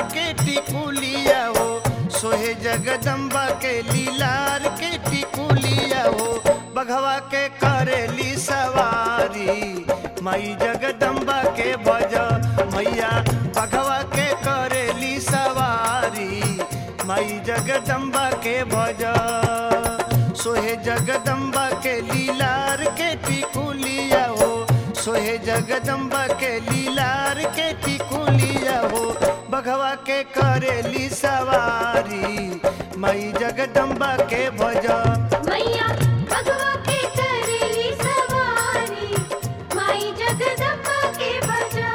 के टिकुलिया हो सोहे जगदम्बा के लीलार के टिकुलिया हो बघवा के करेली सवारी माई जगदम्बा के भज मैया बघवा के करेली सवारी माई जगदम्बा के भज सोहे जगदम्बा के लीलार के टिकुलिया हो सोहे जगदम्बा के लीलार के टिकुलिया हो बघवा के करेली सवारी मई जगदम्बा के भज मैया भगवा के करेली सवारी माई जगदम्बा के भजा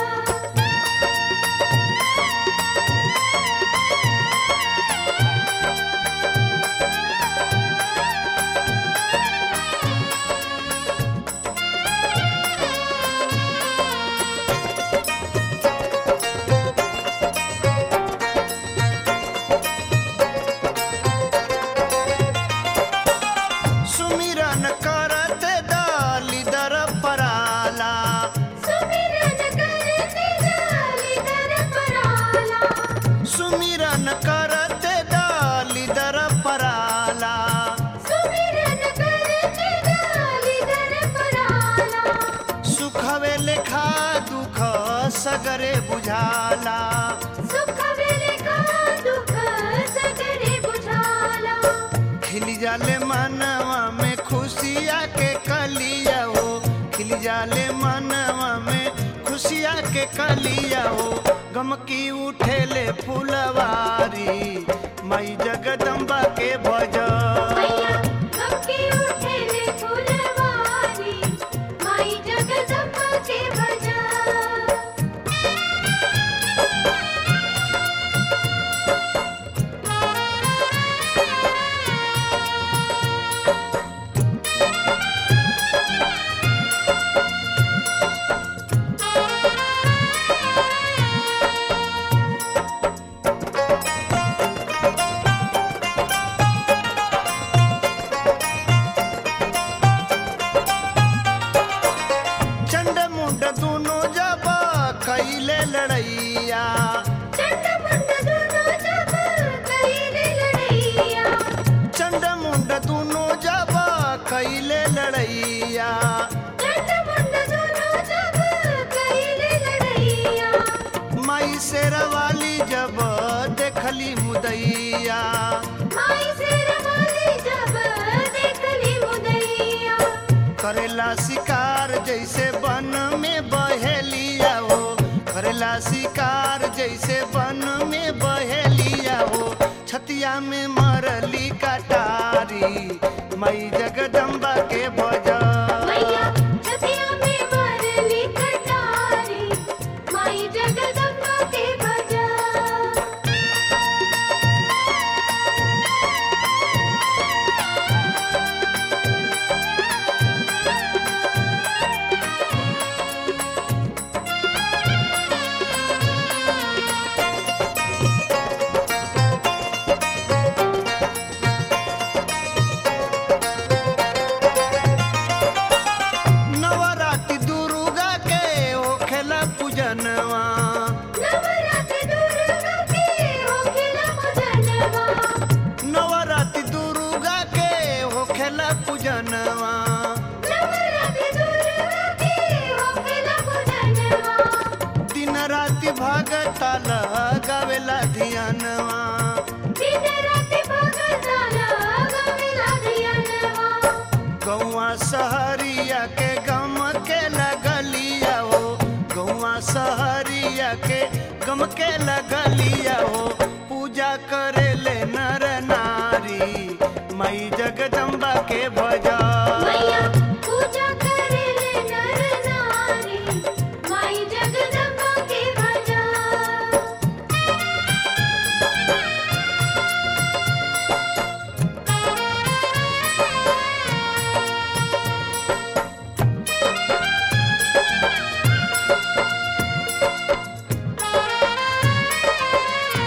सुमिरन करत दाली दर पराला सुमिरन करते डाली दर पराला सुमिरन करत दाली दर पराला सुमिरन करते डाली दर पराला सुखवे लेखा दुख सगरे बुझाला सुख वेले का दुख सगरे बुझाला खिल जाले मनवा में खुशिया के कलिया हो खिल जाले मनवा में खुशिया के कलिया हो गमकी उठेले फुलवारी मई जगदम्बा के भज मैया गमके उठेले फुलवारी माई जगदम्बा के भजा चंड मुंड दोनों जब कैले लड़ैया चंड मुंड दोनों जब कईले लड़ैया चंड मुंड दोनों जब कैले लड़ैया चंड मुंड दोनों जब कईले लड़ैया माई शेरवाली जब देखली मुदैया माई से रवाली जब देखली मुदैया करेला शिकार जैसे वन में बहेलिया हो करेला शिकार जैसे वन में बहेलिया हो छतिया में मरली कटारी मई जगदम्बा के भज मैया छतिया में मरली कटारी माई जगदम्बा के भजा नवरात्रि दुर्गा के होखेला पूजनवा नवरात्र दुर्गा के होखेला पूजनवा नवरात्रि दुर्गा के होखेला पूजनवा नवरात्र दुर्गा के होखेला पूजनवा दिन राति भगता लगावेला धियानवा दिन राति भगताला गवेला धियानवा गौआ सहरिया के गम के लगलिया हो गौआ सहरिया के गम के लगलिया हो पूजा करे ले नर नारी मई जगदम्बा के भजा मैया पूजा करेले नर नारी माई जगदम्बा के भजा रे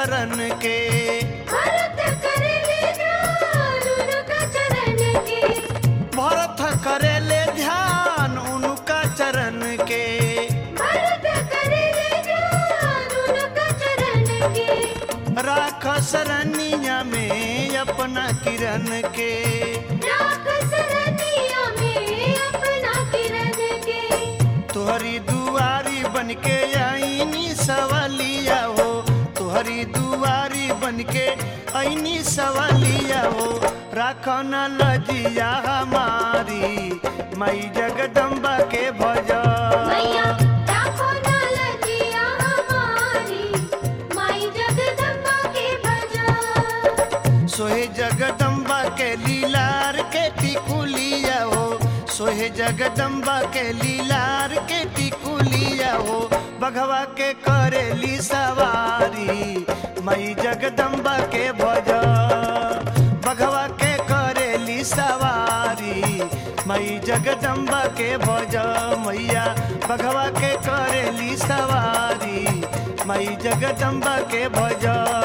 चरण के भरत करेले ध्यान उनका चरण के भरत करेले ध्यान उनका चरण के भरत करेले ध्यान उनका चरण के राख सरनिया में अपना किरण के राख सरनिया में अपना किरण के तुहरी दुआरी बन के आईनी सवालिया हो तुहरी दुआरी बन के आईनी सवालिया हो राखो न लजिया हमारी मई जगदम्बा के भजा मैया राखो ना लजिया हमारी माई जगदम्बा के भजा सोहे जगदम्बा के लीलार के टिकुलिया हो सोहे जगदम्बा के लीलार के टिकुलिया हो बघवा के करेली सवारी मई जगदम्बा के भज बघवा के करेली सवारी मई जगदम्बा के भज मैया बघवा के करेली सवारी मई जगदम्बा के भज